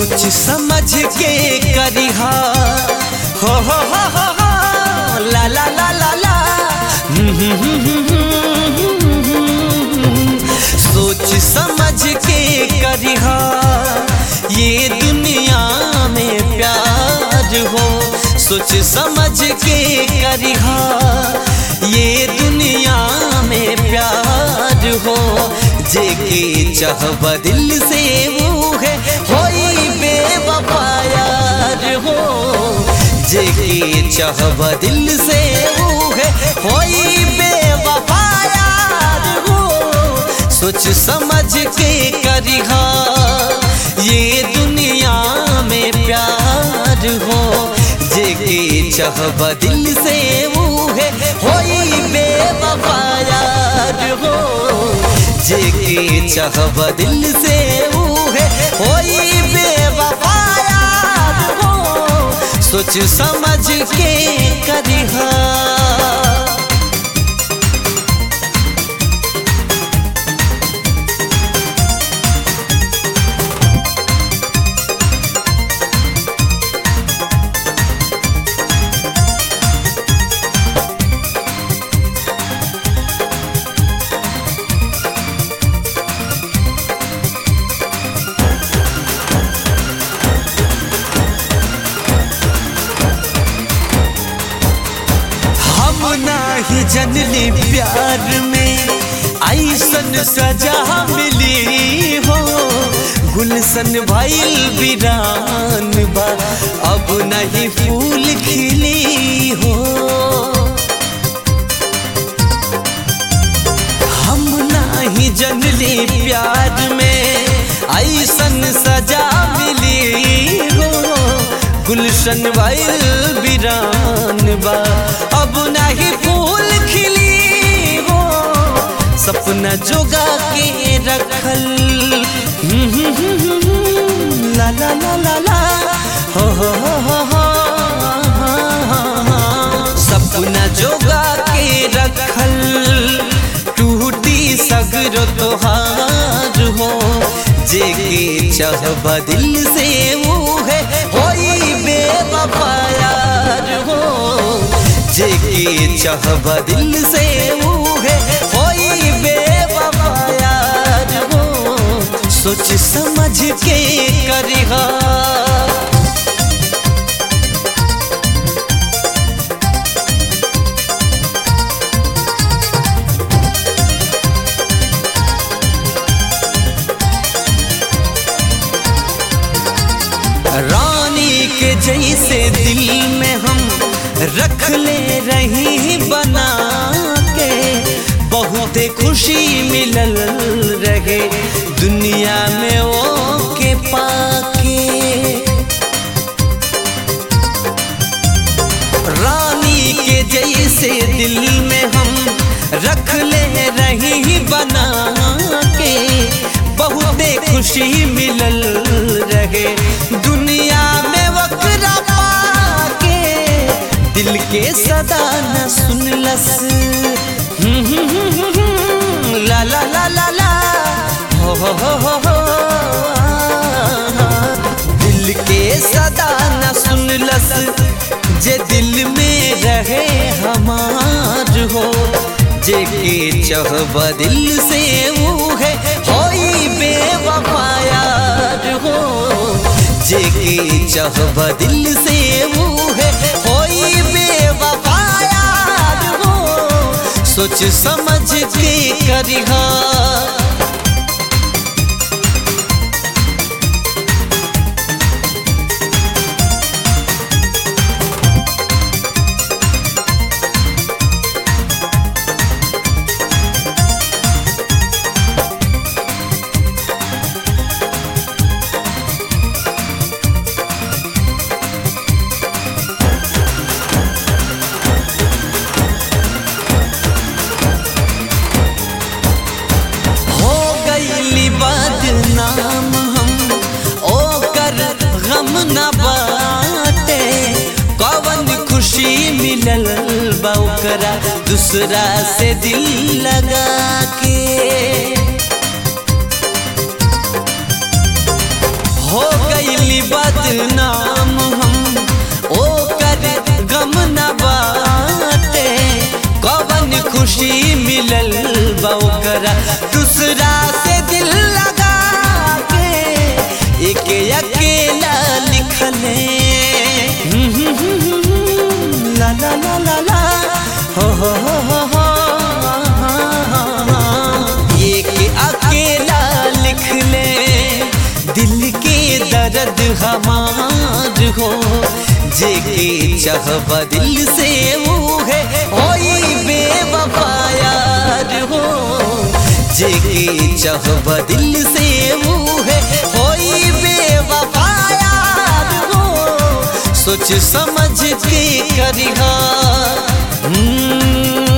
सोच समझ के करिहा हो हो हो हो हो ला ला ला ला ला सोच समझ के करिहा ये दुनिया में प्यार हो सोच समझ के करिहा ये दुनिया में प्यार हो जेके चाहब दिल से वो है होई बेवफा यार हो जेके चाहब दिल से वो है होई बेवफा यार हो सोच समझ के करिहा ये दुनिया में प्यार हो जेके चाहब दिल से वो है होई बेवफा यार हो जेके चाहब दिल से वो है होई बेवफा यार हो सोच समझ के करिहा हम नाही जनली प्यार में ऐसन सजा मिली हो गुलशन भइल वीरान बा अब नहीं फूल खिली हो हम नाही जनली प्यार में ऐसन सजा मिली हो गुलशन भइल वीरान बा अब नहीं फूल खिली हो सपना जोगा के रखल ला ला ला ला ला हो हो हो हो हो सपना जोगा के रखल टूटी सगरो तोहार हो जेके चाहब दिल से वो है होई बेवफा यार हो जेके चाहब दिल से वो है होई बेवफा यार हो सोच समझ के करिहा रानी के जैसे दिल में हम रख ले रही बना के बहुत खुशी मिलल रहे दुनिया में वो के पाके रानी के जैसे दिल में हम रख ले रही बना के बहुत खुशी मिलल रहे दुनिया में वकरा पाके दिल के सदा न सुनलस ला ला ला ला ला हो हो हो हो हो दिल के सदा न सुनलस जे दिल में रहे हमार हो जे के चाहब दिल से वो है होई बेवफा यार हो जे के चाहब दिल से वो है होई बेवफा यार हो सोच समझ के करिहा हो गईली बदनाम हम ओकर गम न बाटे कवन खुशी मिलल बा ओकरा दूसरा से दिल लगा के हो गईली बदनाम हम ओ कर गम न बाटे कवन खुशी मिलल बा ओकरा दूसरा से दिल लगा के एक अकेला लिखले ला ला ला ला ला हो हो हो हो हो एक अकेला लिख ले दिल के दर्द हमार हो जे के चाहब दिल से वो है होई बेवफा यार हो जे के चाहब दिल से वो है होई बेवफा यार हो सोच समझ के करिहा हम्म,